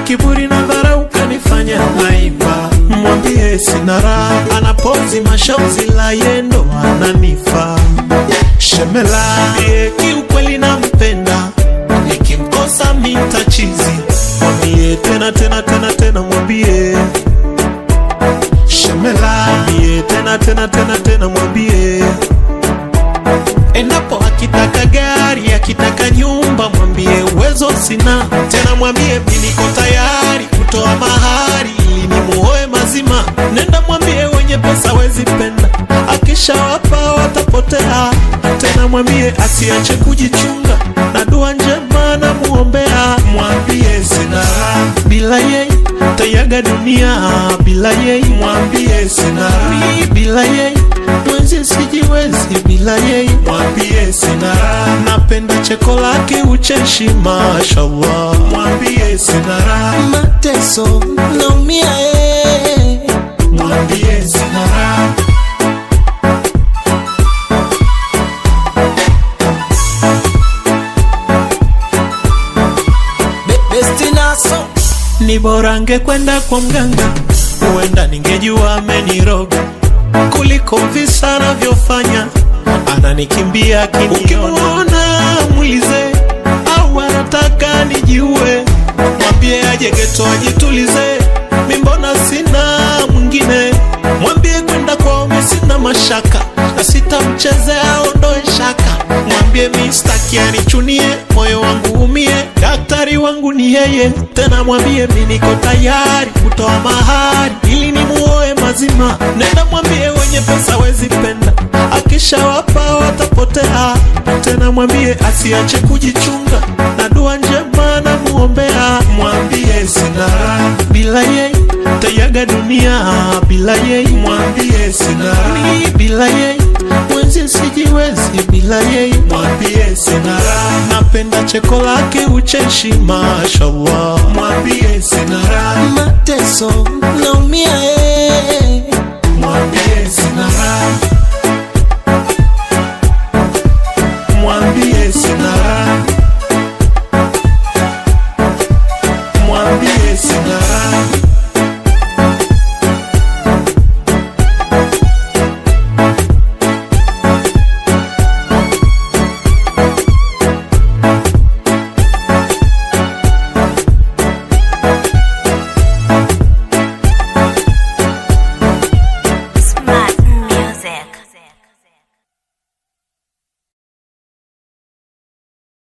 kiburi na dharau kanifanya naiba. Mwambie sina raha, anapozi mashozi la yendo ananifa. Shemela ye kiukweli nampenda, nikimkosa mitachizi. Mwambie tena tena tena tena, mwambie Shemela mwambie tena tena tena tena, mwambie endapo akitaka gari akitaka nyumba, mwambie uwezo sina tena, mwambie mi niko tayari kutoa mahari ili nimuoe mazima. Nenda mwambie wenye pesa wezi penda, akishawapa watapotea. Tena mwambie asiache kujichunga na dua njema na muombea. Mwambie sina raha bila yeye, tayaga dunia bila yeye. Mwambie sina raha bila yeye mwenzi sijiwezi bila yeye, mwambie sina raha. Napenda cheko lake ucheshi, mashallah, mwambie sina raha. mateso naumia eh. mwambie sina raha. Be- besti naso Ni bora angekwenda kwa mganga, huenda ningejua ameniroga kuliko visa anavyofanya, ananikimbia akiniona. Ukimwona mwize au anataka nijiue, mwambie aje geto ajitulize, mi mbona sina mwingine. Mwambie kwenda kwao mi sina mashaka, na sitamchezea aondoe shaka. Mwambie mi staki anichunie, moyo wangu umie, daktari wangu ni yeye. Tena mwambie mi niko tayari kutoa mahari ili nimuoe mazima. Nenda mwambie wenye pesa wezi penda, akishawapa watapotea. Tena mwambie asiache kujichunga na dua njema na muombea. Mwambie sina raha bila yeye, tayaga dunia bila yeye. Mwambie sina raha bila yeye, mwenzi sijiwezi bila yeye. Mwambie sina raha, napenda cheko lake ucheshi, mashallah. Mwambie sina raha mateso naumia eh.